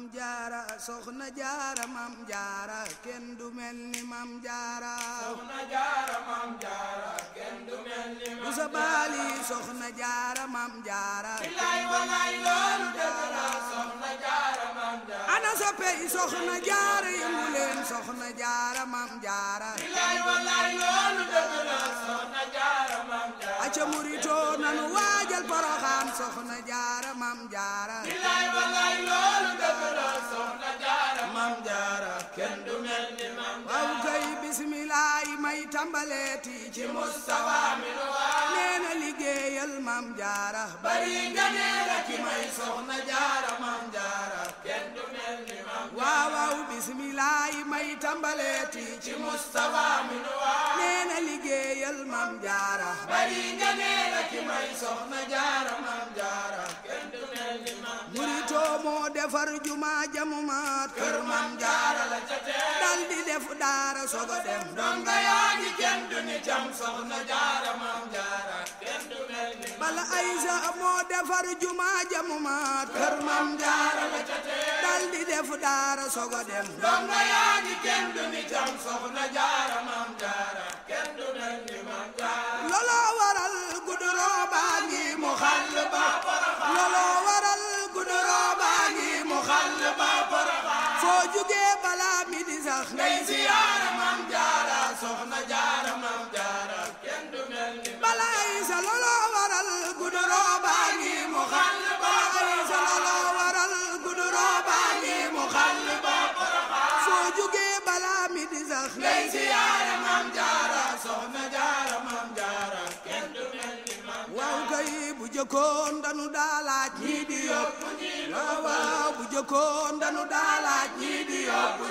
jaara soxna jaara mam jaara kenn du mel ni mam jaara soxna jaara mam jaara kenn du mel ni bu sa baali soxna jaara mam jaara bilaay walaay loolu dëgg la soxna jaara mam jaara ana soppey soxna jaara yëngu leen soxna jaara mam jaara bilaay walaay loolu dëgg la soxna jaara mam jaara aca murito nanu waajal poroxaan soxna jaara mam jaara bilaay walaay loolu dëgg la soxna jaara mam jaara kenn du mel ni mam waaw kay bismilaay may tàmbaleeti ci Mustafa mi nu waa nee na liggéeyal mam jaara bari nga nee la ki may soxna jaara mam jaara kenn du mel ni mam waaw waaw bismilaay may tàmbaleeti ci Mustafa mi nu waa nee na liggéeyal mam jaara bari nga nee la ki may soxna jaara mam jaara kenn du mel ni mam murito moo defar juma jamumaat kër mam jaara la ca tee dal di def daara sogo dem donga yaa ngi kenn du ni cam soxna jaara mam jaara kenn du mel ni bala aysa moo defar juma jamumaat kër mam jaara la ca tee dal di def daara sogo dem donga yaa ngi kenn du ni cam soxna jaara mam jaara kenn du mel ni mam jaara looloo waral guduroo baa ngi mu xàll ba paraxa looloo waral guduroo baa ngi mu xàll ba paraxa foo jugee balaa mi di sax ngay ziyaara mam jaara soxna jaara mam jaara kenn du mel ni mam bala aysa looloo waral guduroo baa ngi mu xàll ba aysa looloo waral guduroo baa ngi mu xàll ba paraxa foo jugee balaa mi di sax ngay ziyaara mam jaara soxna jaara mam jaara kenn du mel ni mam waaw kay bu jëkkoon danu daalaaj ñii di yóbbu waaw waaw bu jëkkoon danu daalaaj ñii di yóbbu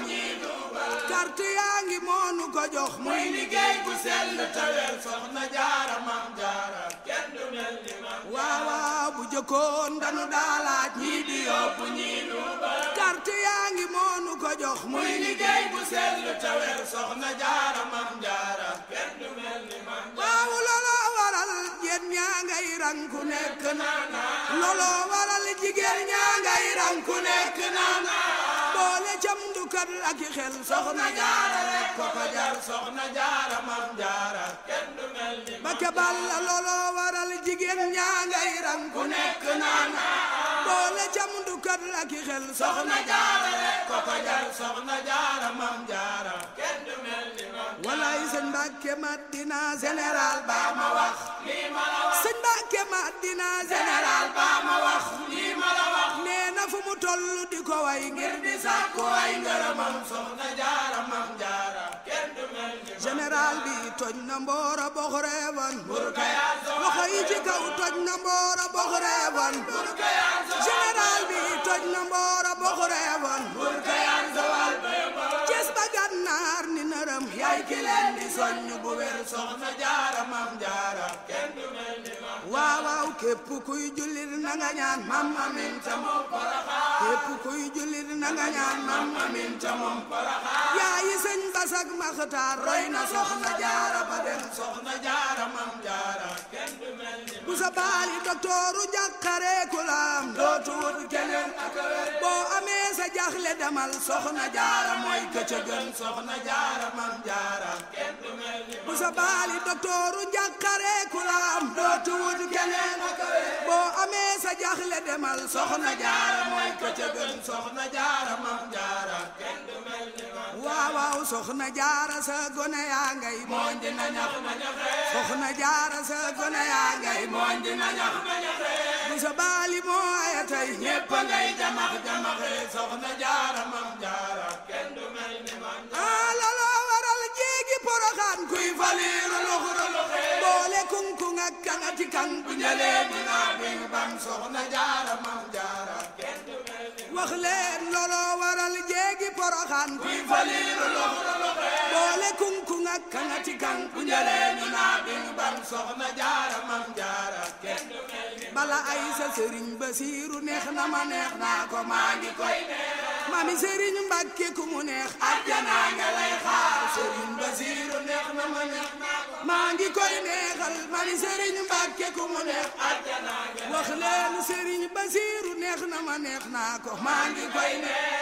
carte yaa ngi moonu ko jox muy muy liggéey bu sell tawel soxna jaara mam jaara kenn du mel ni mam waaw waaw bu jëkkoon danu daalaaj ñii di yóbbu ñii nuuba carte yaa ngi moonu ko jox muy muy liggéey bu sell tawel soxna jaara mam jaara kenn du mel ni mam waaw looloo waral jigéen ñaa ngay rang ku nekk naana looloo waral jigéen ñaa ngay rang ku nekk nekk naana boole cam dukat ak i xel soxna soxna jaara rek ko ko jar soxna jaara mam jaara kenn du mel ni mam Bakke Balla looloo waral jigéen ñaa ngay rang ku nekk naana boole cam dukat ak i xel soxna soxna jaara rek ko ko jar soxna jaara mam jaara kenn du mel ni mam walaay sëñ Mbàkke Madina général ba baa ma wax lii ma la wax sëñ Mbàkke Madina général général baa ma wax lii ma la wax nee na fu mu toll di ko way ngir ngir di sàkku ay ngërëmam soxna jaara mam jaara kenn du mel ni mam général bi toj na mboora box reewan burka yaa so loxo yi ci kaw toj na mboora box reewan burka yaa so général bi toj na mboora box reewan burka yaa so wal béba Cees ba gànnaar ni nërëm yaay ki leen di soññ bu wér soxna jaara mam jaara kenn du mel ni mam waaw waaw képp kuy jullit na nga ñaan mam amin ta moom paraxa képp kuy jullit na nga ñaan mam amin ta moom paraxa yaayi sëñ basak maxtaar roy na soxna jaara ba dem soxna jaara mam jaara kenn du mel ni bu sa baali doktooru jàqare ku laam dootu wut keneen ak a wér boo amee sa jaxle demal soxna jaara mooy këcë gën soxna jaara mam jaara kenn du mel ni bu sa baali doktooru jàqare ku laam dootu wut keneen ak a wér boo amee sa jaxle demal soxna jaara mooy ko ca gën soxna jaara mam jaara kenn du mel ni mam waaw waaw soxna jaara sa gone yaa ngay mooñ dina ñax ma ñaxe soxna jaara sa gone yaa ngay mooñ dina ñax ma ñaxe bu sa baali moo aya tey ñépp ngay jamax jamaxe soxna jaara mam jaara kenn du mel ni mam ah looloo waral jéegi poroxaan kuy faliiru luxuru boole kunkung ak kangati kan bu ñalee dina bing bang soxna jaara mam jaara kenn du mel ni wax leen looloo waral jéegi poroxaan kuy faliiru loxo loxe boole kunkung ak kangati kan bu ñalee dina bing bang soxna jaara mam jaara kenn du mel ni bala ay sa sëriñ basiiru neex na ma neex naa ko maa ngi koy mami sëriñ mbàkke ku mu neex àjjana nga lay xaar sëriñ Basiiru neex na ma neex naa ko maa ngi koy neexal mami sëriñ mbàkke ku mu neex àjjana nga wax leen sëriñ basiiru neex na ma neex naa ko maa ngi koy neex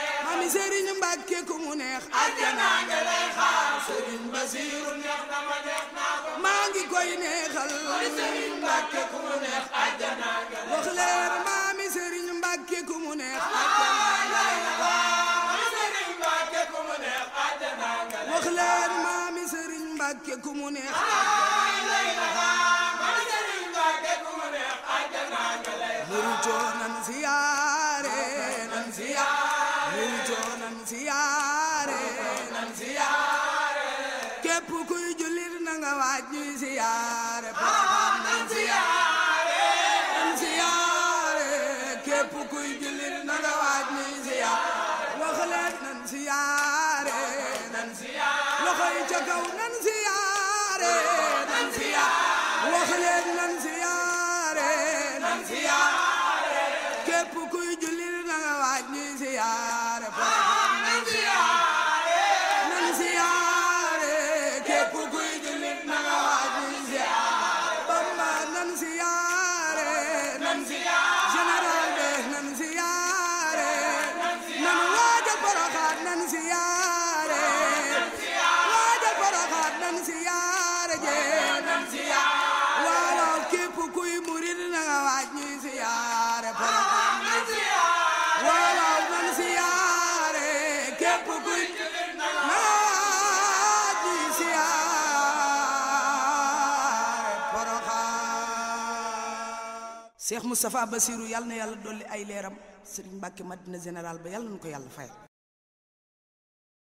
maami Serigne Mbacke ku mu neex àjjana nga lay xaar sëriñ Basiiru neex na ma neex naa ko maa ngi koy neexal sëriñ Mbàkke ku mu neex àjjana nga lay wax leen maami Serigne Mbacke ku mu neex xaar sëriñ Mbàkke ku mu neex àjjana nga lay wax leen maami Serigne Mbacke ku mu neex xaar sëriñ Mbàkke ku mu neex àjjana nga lay muritoo nan siyaare nan siyaare muritoo nan siyaare nan siyaare képp kuy jullit na nga waaj ñuy siyaare Porokhane nan siyaare nan siyaare képp kuy jullit na nga waaj ñuy siyaare wax leen nan siyaare nan siyaare loxo yi ca kaw nan siyaare nan siyaare wax leen nan siyaare nan siyaare képp kuy jullit na nga waaj ñuy siyaare Porokhane nan siyaare nan siyaare képp kuy jullit na nga waaj ñuy siyaare Bamba nan siyaare nan siyaare général be nan siyaare nan waajal Porokhane nan siyaare waajal Porokhane nan siyaare jee nan siyaare waaw waaw képp kuy murid na nga waaj ñuy siyaare Porokhane nan siyaare waaw waaw nan siyaare képp kuy na nga waaj ñuy siyaare Porokhane Cheikh Moustapha Bassirou yàlla na yàlla dolli ay leeram Serigne Mbacke Madina général ba yàlla nañu ko yàlla fayal